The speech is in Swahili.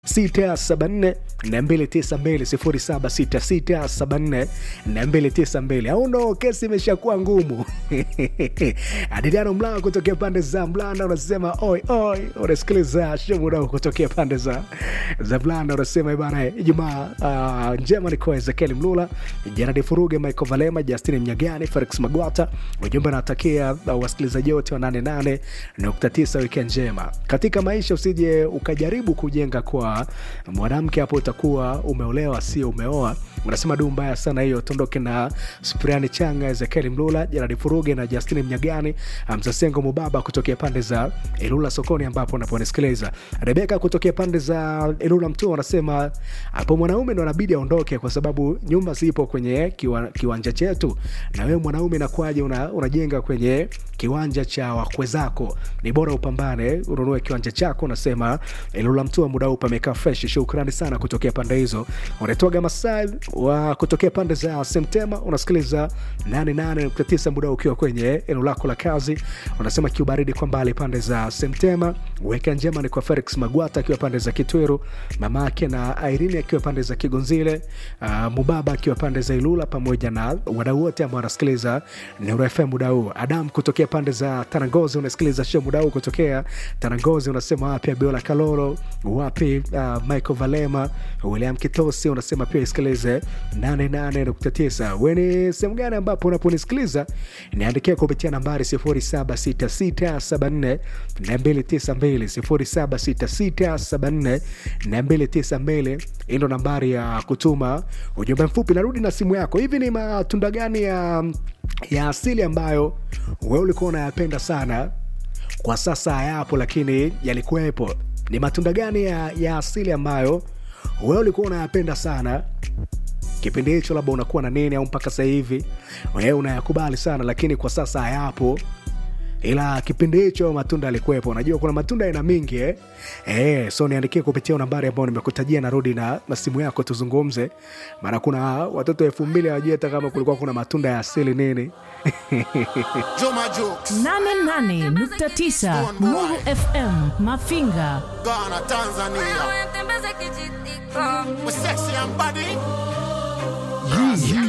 674 292 076674 au no, kesi imeshakuwa ngumu. Adiliano Mlaa kutokea pande za Mlanda unasema oi oi, unasikiliza Shomudau kutokea pande za za Mlanda unasema bana, Ijumaa uh, njema ni kwa Ezekiel Mlula, Gerard Furuge, Michael Valema, Justin Mnyagani, Felix Magwata. Ujumbe anatakia uh, wasikilizaji wote wa 88.9 weekend njema katika maisha, usije ukajaribu kujenga kwa mwanamke hapo utakuwa umeolewa sio umeoa. Unasema du mbaya sana hiyo. Tondoke na Spriani Changa, Ezekiel Mlula, Jeradi Furuge na Justin Mnyagani, Mzasengo Mubaba kutokea pande za Ilula sokoni ambapo unaponisikiliza. Rebeka kutokea pande za Ilula Mtua anasema hapo mwanaume ndo anabidi aondoke kwa sababu nyumba zipo kwenye kiwa, kiwanja chetu, na wewe mwanaume nakwaje una, unajenga kwenye kiwanja cha wakwe zako? Ni bora upambane ununue kiwanja chako. Unasema Ilula Mtua muda huu pamekaa fresh. Shukrani sana kutokea pande hizo. Unatoaga Masai wa kutokea pande za Semtema, unasikiliza 88.9 muda ukiwa kwenye eneo lako la kazi. Unasema kiubaridi kwa mbali pande za Semtema. Weka njema ni kwa Felix Magwata akiwa pande za Kitweru, mama yake na Irene akiwa pande za Kigonzile, uh, Mubaba akiwa pande za Ilula, pamoja na wadau wote ambao wanasikiliza Nuru FM muda huu. Adam kutokea pande za Tanangozi unasikiliza show muda huu kutokea Tanangozi, unasema wapi Abiola Kalolo, wapi uh, Michael Valema, William Kitosi, unasema pia isikilize 88.9. Weni sehemu gani ambapo unaponisikiliza? Niandikia kupitia nambari 076674 292 076674 hii ndo nambari ya kutuma ujumbe mfupi. Narudi na simu yako. Hivi ni matunda gani ya, ya asili ambayo wewe ulikuwa unayapenda sana, kwa sasa hayapo, lakini yalikuwepo? Ni matunda gani ya, ya asili ambayo wewe ulikuwa unayapenda sana kipindi hicho, labda unakuwa na nini, au mpaka sasa hivi wewe unayakubali sana, lakini kwa sasa hayapo ila kipindi hicho matunda yalikuwepo. Unajua kuna matunda aina mingi eh? Eh, so niandikie kupitia nambari ambayo nimekutajia, narudi na, na simu yako tuzungumze, maana kuna watoto elfu mbili hawajui hata kama kulikuwa kuna matunda ya asili nini. Juma Jokes, 88.9 Nuru FM Mafinga. Ghana, Tanzania. We're sexy and body.